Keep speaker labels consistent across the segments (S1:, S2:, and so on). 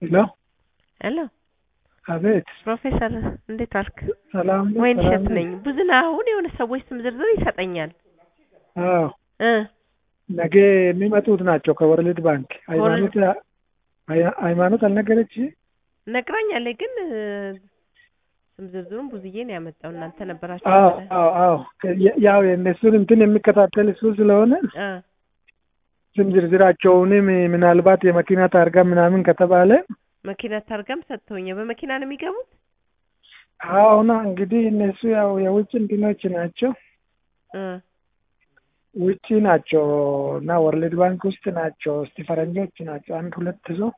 S1: ሄሎ
S2: ሄሎ
S1: አቤት
S2: ፕሮፌሰር እንዴት ዋልክ?
S1: ሰላም ነው?
S2: ወይን
S1: ሰላም
S2: እሸት
S1: ነው?
S2: ነኝ። ብዙና አሁን የሆነ ሰዎች ስም ዝርዝር ይሰጠኛል
S1: አዎ
S2: እ
S1: ነገ የሚመጡት ናቸው ከወርልድ ባንክ። ሃይማኖት ሃይ- ሃይማኖት አልነገረች?
S2: ነግራኛለች፣ ግን እ፣ ስም ዝርዝሩን ብዙዬ ነው ያመጣው። እናንተ ነበራችሁ
S1: አዎ
S2: መሰለኝ።
S1: አዎ አዎ የ- ያው የእነሱን እንትን የሚከታተል እሱ ስለሆነ
S2: እ
S1: ስም ዝርዝራቸውንም ምናልባት የመኪና ታርጋ ምናምን ከተባለ
S2: መኪና ታርጋም ሰጥተውኛል። በመኪና ነው የሚገቡት?
S1: አሁና እንግዲህ እነሱ ያው የውጭ እንትኖች ናቸው
S2: እ
S1: ውጭ ናቸው እና ወርልድ ባንክ ውስጥ ናቸው። እስቲ ፈረንጆች ናቸው አንድ ሁለት ሰው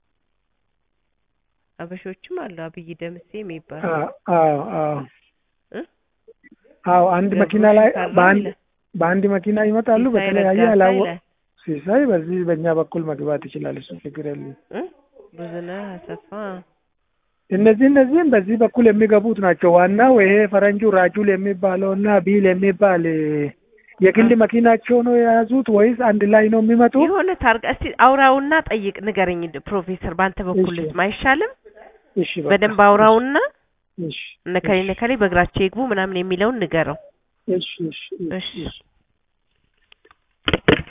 S2: አበሾችም አሉ። አብይ ደምሴ የሚባል
S1: አዎ አዎ አዎ
S2: እ
S1: አዎ አንድ መኪና ላይ በአንድ በአንድ መኪና ይመጣሉ።
S2: ሲሳይ
S1: በተለያየ
S2: ረጋሳ
S1: አላወ
S2: ይላል።
S1: ሲሳይ በዚህ በእኛ በኩል መግባት ይችላል። እሱ ችግር የለም።
S2: እ ብዙነህ አሰፋ
S1: እነዚህ እነዚህም በዚህ በኩል የሚገቡት ናቸው። ዋናው ይሄ ፈረንጁ ራጁል የሚባለው እና ቢል የሚባል እ፣ የግል መኪናቸው ነው የያዙት ወይስ አንድ ላይ ነው የሚመጡ?
S2: የሆነ ታርጋ እስቲ አውራውና ጠይቅ ንገረኝ። በፕሮፌሰር በአንተ በኩል
S1: እሺ።
S2: ልስማ አይሻልም?
S1: እሺ በቃ።
S2: በደንብ አውራውና
S1: እሺ
S2: እነከሌ ነከሌ በእግራቸው ይግቡ ምናምን የሚለውን ንገረው።
S1: እሺ እሺ
S2: እሺ